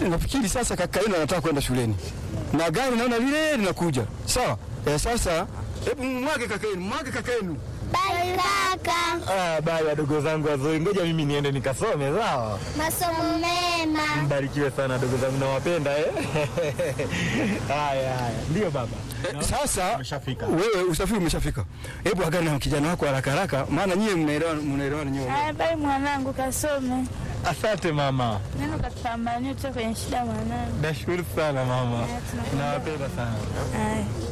nafikiri sasa kaka yenu anataka kwenda shuleni na gari naona lile linakuja. Sawa eh, sasa hebu mwage kaka yenu, mwage kaka yenu. Bye kaka. Ah, baya wadogo zangu wazuri, ngoja mimi niende nikasome, sawa? Masomo mema. Mbarikiwe sana wadogo zangu, nawapenda eh. Haya haya, ndio baba. Eh, sasa Umeshafika. wewe usafiri umeshafika. Hebu agana na kijana wako haraka haraka, maana nyie mnaelewana mnaelewana nyie. Haya, bye mwanangu, kasome Asante mama, neno, katupambanie utoke kwenye shida mwanangu. nashukuru sana mama, nawapenda sana. Haya.